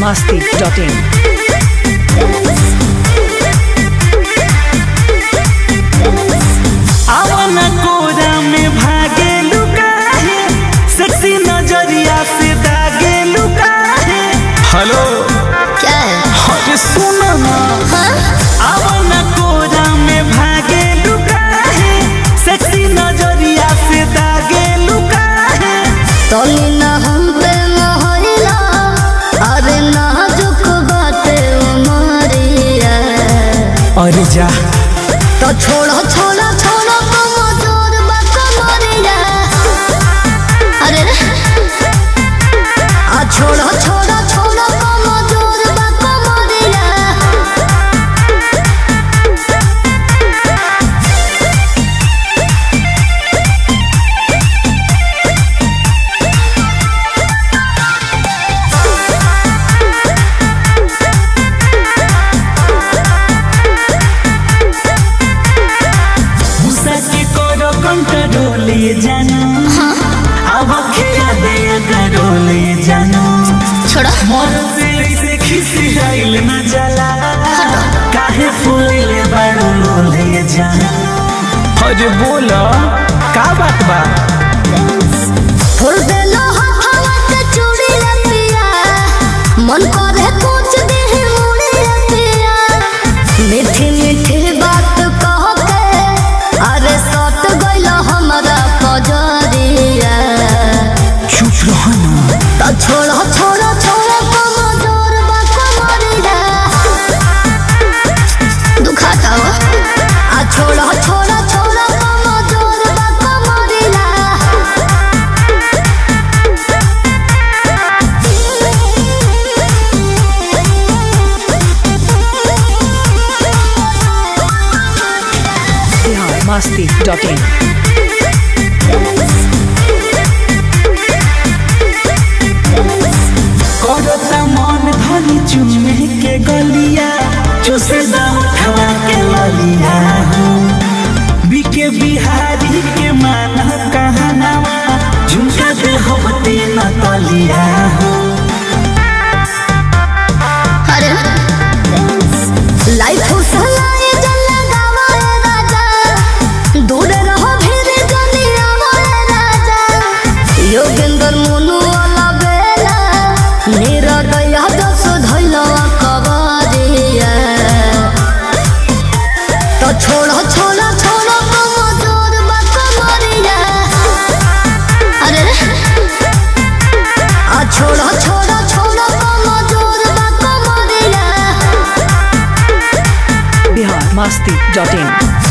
masti.in. आवन कोरा में भागे लुकाहे सेक्सी नजरिया से दागे लुकाहे हेलो क्या है अरे सुनो ना हाँ? आवन कोरा में भागे लुकाहे सेक्सी नजरिया से दागे लुकाहे तनी ना हम पे मोहरिला अरे नाजुक बाटे उमरिया अरे जा तो छोड़ो छोड़ो छोड़ो कमजोर बा कमरिया अरे रे आ छोड़ो छोड़ो छोड़ो कमजोर बा कमरिया गुस्सा के करो कंट्रोल ये जानो अब खेला दे कंट्रोल ये जानो छोड़ो मोर से ऐसे खिसियाइल न जला काहे फूले बड़ो लोले जानो अरे बोलो का बात बा फुल देलो हथवा के चूड़ी रे पिया मन करे कुछ देह मुड़ी रे पिया मीठी मीठी बात कह के अरे सट गइल हमरा पजरिया चुप रहो ना तो छोड़ो छोड़ो छोड़ो कमजोर बा कमरिया दुखाता हो आ छोड़ो छोड़ो छोड़ो कमजोर बा कमरिया Bihar masti.in. करता मन धनी चुमे के गलिया चुसे दाम खवा के ललिया बीके बिहारी के मान कहनावा झुमका दे होते न तलिया अरे लाइफ सलाए जल लगावे राजा दूर रहो भीड़ जली आवे राजा योगेंद्र मोनू वाला बेला निरदया दस धैला कबारिया तो छोड़ो छोड़ो छोड़ो कमजोर बा कमरिया अरे रे आ छोड़ो छोड़ो छोड़ो कमजोर बा कमरिया Bihar masti.in.